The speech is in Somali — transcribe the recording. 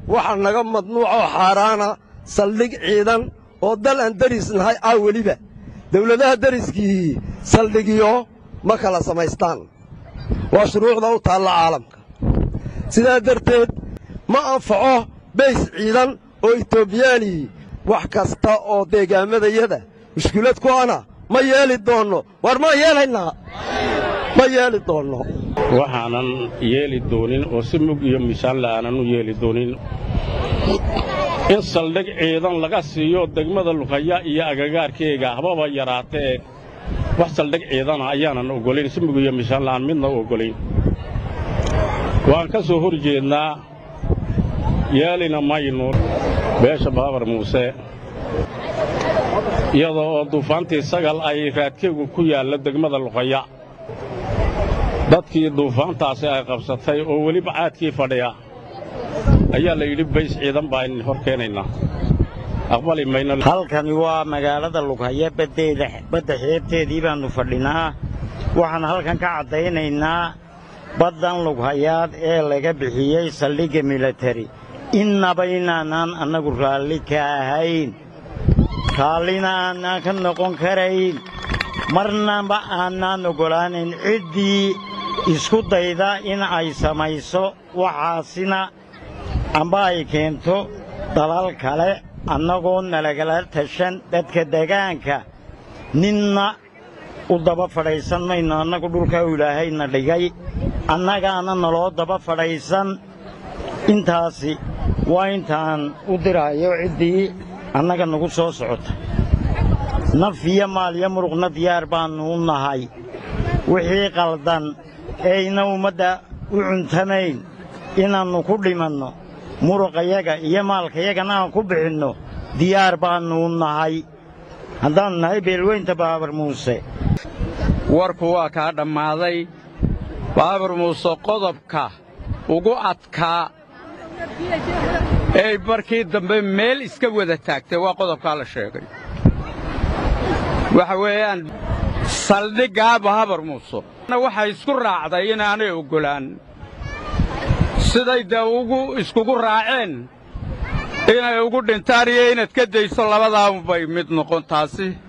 waxaa naga madnuucoo xaaraana saldhig ciidan oo dal aan deris nahay ah weliba dawladaha deriskii saldhigiyo ma kala samaystaan waa shuruucda u taalla caalamka sidaa darteed ma anfaco bays ciidan oo etoobiyaani wax kasta oo deegaammadayada mushkilad ku ana ma yeeli doonno war ma yeelaynaa ma yeeli doonno waxaanan yeeli doonin oo si mug iyo miisaan la'aanan u yeeli doonin in saldhig ciidan laga siiyo degmada luqaya iyo agagaarkeega hababa yaraatee wax saldhig ciidana ayaanan oggolayn si mug iyo miisaan la'aan midna u oggolayn waan ka soo hor jeednaa yeelina maynu beesha baabar muuse iyadoo oo duufaantii sagal ay raadkeegu ku yaallo degmada luqaya dadkii duufaantaasi ay qabsatay oo weliba caadkii fadhiya ayaa la yidhi bays ciidan baa in hor keenaynaa aqbali mayno halkani waa magaalada lughaya baddeeda badda xeebteedii baannu fadhinaa waxaan halkan ka caddaynaynaa baddan lughayaad ee laga bixiyey saldhigga milatari innaba inaanaan annagu raalli ka ahayn raallina aanaan ka noqon karayn marnaba aanaan oggolaanayn ciddii isku dayda in ay samayso waxaasina amba ay keento dalal kale annagoo nalagala tashan dadka degaanka ninna u daba fadhaysan mayno annagu dhulkaa u ilaahayna dhigay annagaana naloo daba fadhaysan intaasi waa intaan u diraayo ciddii annaga nagu soo socota naf iyo maal iyo muruqna diyaar baannu u nahay wixii qaldan eeyna ummadda u cuntamayn inaannu ku dhimanno muruqayaga iyo maalkayagana aan ku bixinno diyaar baannu u nahay haddaannu nahay beelweynta baabar muuse warku waa kaa dhammaaday baabar muuse qodobka ugu adkaa ee markii dambe meel iska wada taagtay waa qodobkaa la sheegay waxa weeyaan saldhiggaa baabar muuse waxay isku raacday inaanay oggolaan siday dee ugu iskugu raaceen inay ugu dhintaan iyo inaad ka dayso labadaanbay mid noqon taasi